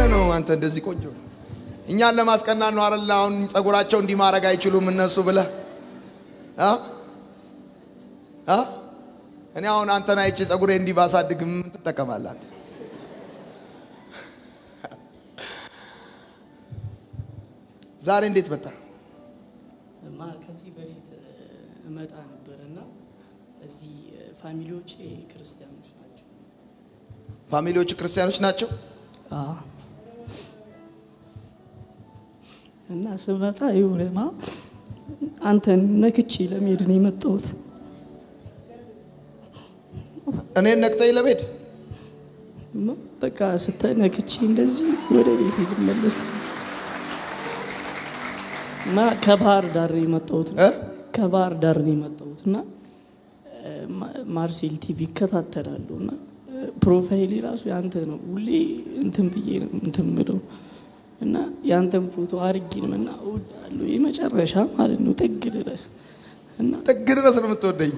ነው አንተ እንደዚህ ቆንጆ? እኛን ለማስቀናት ነው አይደል? አሁን ጸጉራቸው እንዲህ ማድረግ አይችሉም እነሱ ብለህ አ አ እኔ አሁን አንተን አይቼ ጸጉሬ እንዲህ ባሳድግ ምን ትጠቀማለህ አንተ? ዛሬ እንዴት መጣ? ማ ከዚህ በፊት እመጣ ነበር እና እዚህ ፋሚሊዎቼ ክርስቲያኖች ናቸው። ፋሚሊዎች ክርስቲያኖች ናቸው። አዎ። እና ስመጣ የሆነማ አንተን ነክቼ ለመሄድ ነው የመጣሁት። እኔን ነቅጠኝ ለመሄድ ማ በቃ ስተነክቼ እንደዚህ ወደ ቤት ልመለስ እና ከባህር ዳር ነው የመጣሁት እ? ከባህር ዳር ነው የመጣሁት እና እ፣ ማ- ማርሴል ቲቪ ይከታተላሉ እና እ፣ ፕሮፋይሌ ራሱ ያንተ ነው። ሁሌ እንትን ብዬ ነው እንትን ምለው እና ያንተን ፎቶ አርጌ ነው እና እወዳለሁ የመጨረሻ ማለት ነው ጥግ ድረስ እና ጥግ ድረስ ነው የምትወደኝ።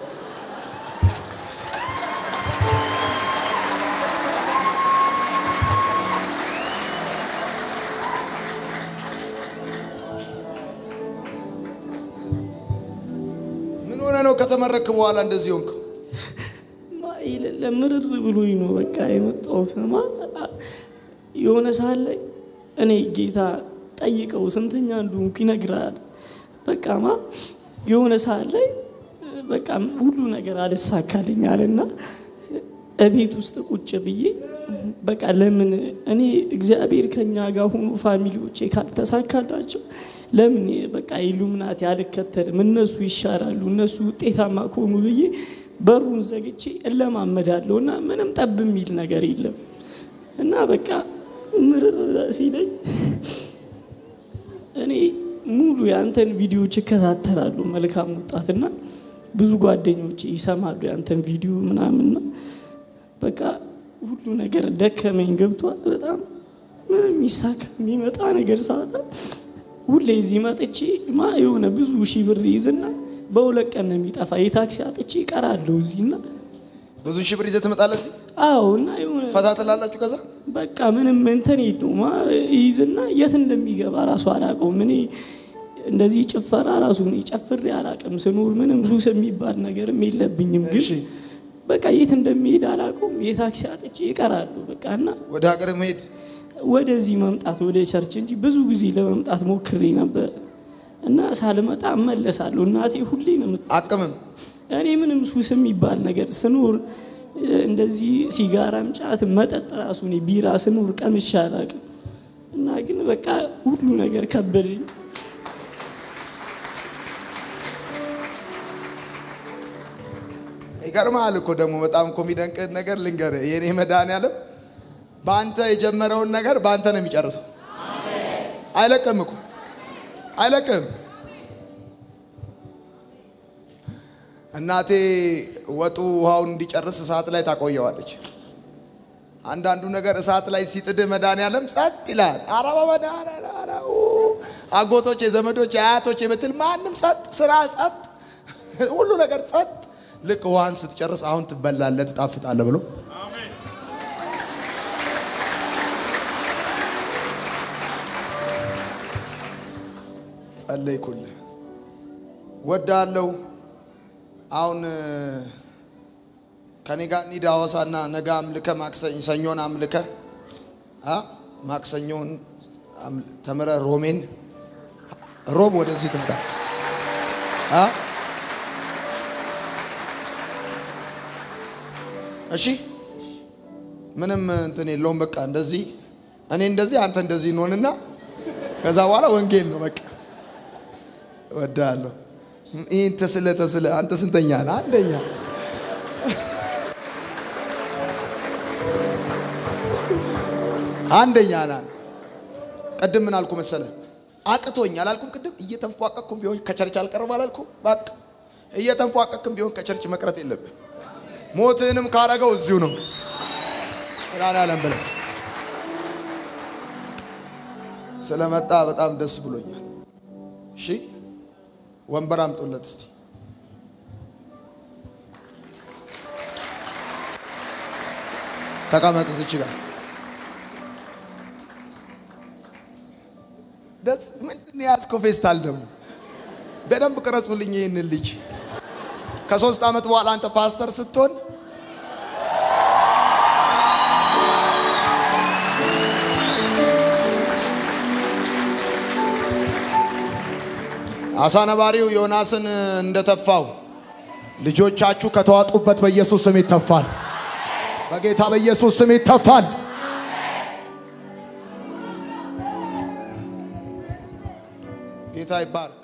ምን ሆነ ነው ከተመረክ በኋላ እንደዚህ ሆንክ? ማ የሌለ ምርር ብሎኝ ነው በቃ የመጣሁት። ማ የሆነ ሰዓት ላይ እኔ ጌታ ጠይቀው ስንተኛ እንደሆንኩ ይነግራል። በቃ ማ የሆነ ሰዓት ላይ በቃ ሁሉ ነገር አልሳካልኝ አለና እቤት ውስጥ ቁጭ ብዬ በቃ ለምን እኔ እግዚአብሔር ከኛ ጋር ሆኖ ፋሚሊዎቼ ካልተሳካላቸው ለምን በቃ ኢሉሚናቲ አልከተልም፣ እነሱ ይሻላሉ፣ እነሱ ውጤታማ ከሆኑ ብዬ በሩን ዘግቼ እለማመዳለሁ እና ምንም ጠብ የሚል ነገር የለም እና በቃ ምርር ሲለኝ እኔ ሙሉ የአንተን ቪዲዮዎች ይከታተላሉ። መልካም ወጣትና ብዙ ጓደኞች ይሰማሉ የአንተን ቪዲዮ ምናምንና በቃ ሁሉ ነገር ደከመኝ ገብቷል። በጣም ምንም ይሳካ የሚመጣ ነገር ሳጣ ሁሌ እዚህ መጥቼ ማ የሆነ ብዙ ሺህ ብር ይዝና በሁለት ቀን ነው የሚጠፋ። የታክሲ አጥቼ እቀራለሁ እዚህና ብዙ ሺህ ብር ይዘህ ትመጣለህ እዚህ? አዎ እና የሆነ ፈታ ትላላችሁ ከዛ በቃ ምንም እንትን የለውም አ- ይይዝና የት እንደሚገባ ራሱ አላውቀውም። እኔ እንደዚህ ጭፈራ ራሱ እኔ ጨፍሬ አላውቅም። ስኖር ምንም ሱስ የሚባል ነገርም የለብኝም። ግን እሺ። በቃ የት እንደሚሄድ አላውቀውም። የታክሲ አጥቼ ይቀራሉ በቃ እና ወደ ሀገር መሄድ ወደዚህ መምጣት ወደ ቸርች እንጂ ብዙ ጊዜ ለመምጣት ሞክሬ ነበር እና ሳልመጣ እመለሳለሁ። እናቴ ሁሌ ነው የምት አቅምም እኔ ምንም ሱስ የሚባል ነገር ስኖር እ፣ እንደዚህ ሲጋራም ጫት መጠጥ ራሱ እኔ ቢራ ስኖር ቀምሼ አላውቅም። እና ግን በቃ ሁሉ ነገር ከበደኝ። ይገርምሃል እኮ ደግሞ በጣም እኮ የሚደንቅ ነገር ልንገርህ። የኔ መድኃኒዓለም በአንተ የጀመረውን ነገር በአንተ ነው የሚጨርሰው። አይለቅም እኮ አይለቅም። እናቴ ወጡ ውሃውን እንዲጨርስ እሳት ላይ ታቆየዋለች። አንዳንዱ ነገር እሳት ላይ ሲጥድህ መድኃኒዓለም ጸጥ ይላል። ኧረ በመድኃኒዓለም ኧረ ኡ። አጎቶቼ፣ ዘመዶቼ፣ አያቶቼ ብትል ማንም ጸጥ፣ ስራ ጸጥ፣ ሁሉ ነገር ጸጥ። ልክ ውሃን ስትጨርስ አሁን ትበላለህ፣ ትጣፍጣለህ ብሎ ጸለይኩልህ። ወዳለው አሁን እ፣ ከኔ ጋር እንሂድ ሐዋሳና ነገ አምልከ ማክሰኝ ሰኞን አምልከ አ ማክሰኞን አም- ተምረ ሮሜን ሮብ ወደዚህ ትምጣ አ እሺ ምንም እንትን የለውም። በቃ እንደዚህ እኔ እንደዚህ አንተ እንደዚህ እንሆንና ከዛ በኋላ ወንጌል ነው በቃ እወድሃለሁ። ይህን ተስለ ተስለ አንተ ስንተኛ ነህ? አንደኛ አንደኛ ነህ አንተ። ቅድም ምን አልኩ መሰለ? አቅቶኝ አላልኩም? ቅድም እየተንፏቀቅኩም ቢሆን ከቸርች አልቀርም አላልኩም? በቃ እየተንፏቀቅም ቢሆን ከቸርች መቅረት የለብህ። ሞትህንም ካረገው እዚሁ ነው ያለም ብለህ ስለመጣ በጣም ደስ ብሎኛል። እሺ ወንበር አምጡለት እስቲ። ተቀመጥ እዚች ጋር ደስ ምንድን ነው የያዝከው ፌስታል ደግሞ? በደንብ ቅረጹልኝ ይህንን ልጅ። ከሶስት ዓመት በኋላ አንተ ፓስተር ስትሆን አሳ ነባሪው ዮናስን እንደተፋው ልጆቻችሁ ከተዋጡበት በኢየሱስ ስም ይተፋል። በጌታ በኢየሱስ ስም ይተፋል። ጌታ ይባረክ።